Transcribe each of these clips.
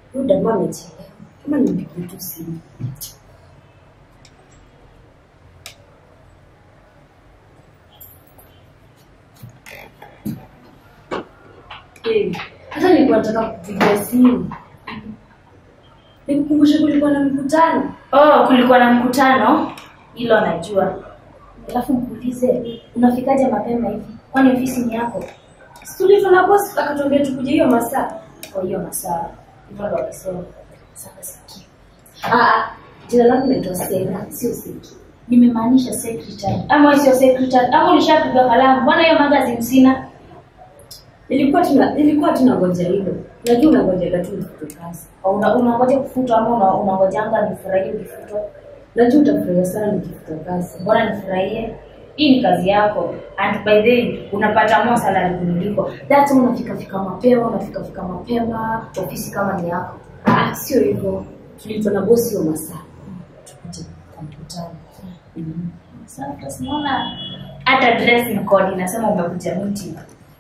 Huyu jamaa amechelewa. Kama nimpigie tu simu. Eh, hata nilikuwa nataka kupigia simu. Nikukumbushe kulikuwa na mkutano. Oh, kulikuwa na mkutano, hilo najua. Alafu mkuulize, unafikaje mapema hivi? Kwani ofisi ni yako? Situlivyo na boss akatuambia tukuje hiyo masaa. Kwa hiyo masaa hivyo ndo walisema. Sasa sikia, Ah, ah, jina langu naitwa Sena, sio Siki. nimemaanisha secretary. Ama wewe sio secretary? Ama ulishapiga kalamu? Mbona hiyo magazine sina? Nilikuwa tuna nilikuwa tunangoja hilo. Najua unangoja tu nifute kazi. Au Una, unangoja kufutwa ama una, unangojanga nifurahie ukifutwa? Najua utafurahia sana nikifuta kazi. Mbona nifurahie? Hii ni kazi yako and by the way unapata more salary kuniliko. That's why unafika fika mapema, unafika fika mapema, ofisi kama ni yako. Ah, sio hivyo. Tulitwa na bosi hiyo masaa. Tukuje kwa mkutano. Mm. Sasa tunaona hata dressing code inasema umekuja meeting.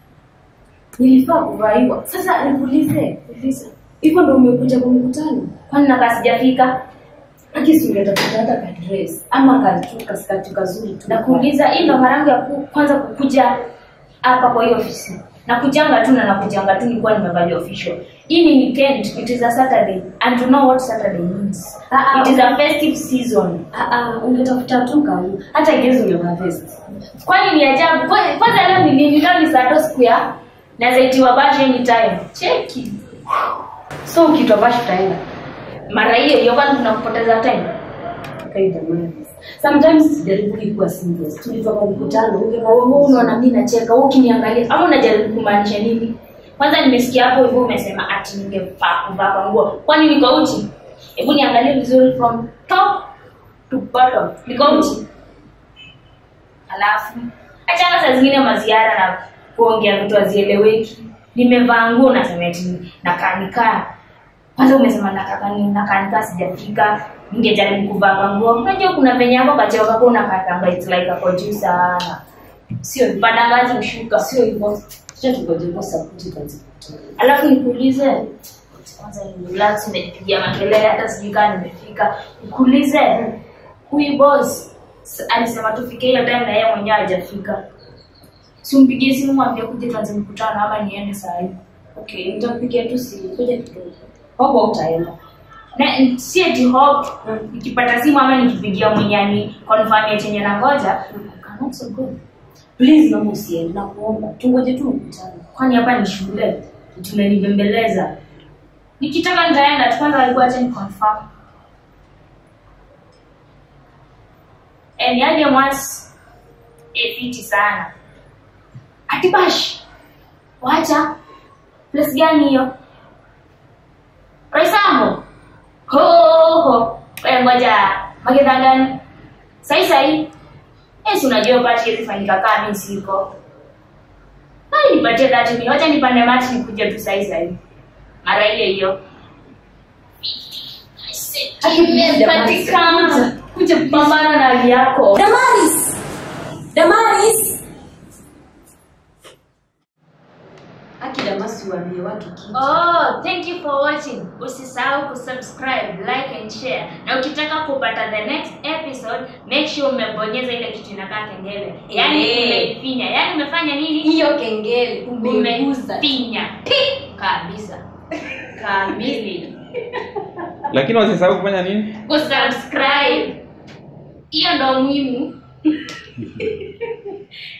Nilifaa kuvaa hivyo. Sasa nikuulize, uliza. Hivyo ndio umekuja kwa mkutano? Kwani nakaa sijafika? Haki si ungetafuta hata ka dress ama ka kaskati kazuri tu. Nakuuliza, hii ndo mara yangu ya ku, kwanza kukuja hapa kwa hiyo ofisi. Nakujanga tu na nakujanga tu nilikuwa nimevalia official. Hii ni weekend, it is a Saturday and you know what Saturday means. Ah, ah, It is a festive season. Ah, ah, ungetafuta tu kauli. Hata ingezo ungevaa vest. Kwani ni ajabu? Kwa- Kwanza leo ni nini? Leo ni Sato siku ya naweza itiwa bash anytime. Cheki. So ukitwa bash utaenda. Mara hiyo hiyo kwani tunapoteza time. Kaida mwana. Sometimes sijaribu kuwa serious. Tulitoka kwa mkutano ungevaa Wewe unaona mimi nacheka, wewe ukiniangalia ama unajaribu kumaanisha nini? Kwanza nimesikia hapo hivyo umesema ati ningefaa kuvaa kwa nguo. Kwani niko uchi? Hebu niangalie vizuri from top to bottom. Niko uchi. Alafu achana saa zingine maziara na kuongea vitu hazieleweki. Nimevaa nguo nasema eti nakanikaa. Kwanza umesema nakaka ni nakanikaa sijafika. Ningejaribu kuvaa kwa nguo. Unajua kuna venye hapo kacheo kako unakatanga it's like ako juu sana. Sio panda ngazi ushuka. sio hivyo. Sasa tukoje kwa sababu kazi. Alafu nikuulize kwanza ni relax nimepigia makelele hata sijui kama nimefika. Nikuulize huyu boss s- alisema tufike hiyo time na yeye mwenyewe hajafika. Si umpigie simu mwambie kuja tuanze mkutano ama niende saa hii. Okay, nitampigia tu simu. Kuja kidogo. Hapo utaenda. Na si eti hope nikipata simu ama nikipigia mwenyani confirm ya chenye na ngoja cannot so good. Please naomba usiende na kuomba. Tungoje tu mkutano. Kwani hapa ni shule tunanibembeleza. Nikitaka nitaenda tu kwanza walikuwa acha ni confirm. Eh, ni aje mwas eh, fiti sana. Atibash. Wacha. Place gani hiyo? Raisambo. Ho ho. Eh, ngoja. Magedha gani? Sai sai. Eh, si unajua pati ilifanyika kama mimi siko. Hai nipatie dhati ni wacha nipande mati nikuje tu sai sai. Mara hiyo hiyo. Patikana. Kuja kupambana na hali yako. Damaris! Damaris! Aki Damasi waambie watu kitu. Oh, thank you for watching. Usisahau kusubscribe, like and share. Na ukitaka kupata the next episode, make sure umebonyeza ile kitu inakaa kengele. Yaani Eh. umeifinya. Yaani umefanya nini? Hiyo kengele umeguza. Umefinya. Kabisa. Kamili. lakini wasisahau kufanya nini Kusubscribe. Hiyo ndo muhimu.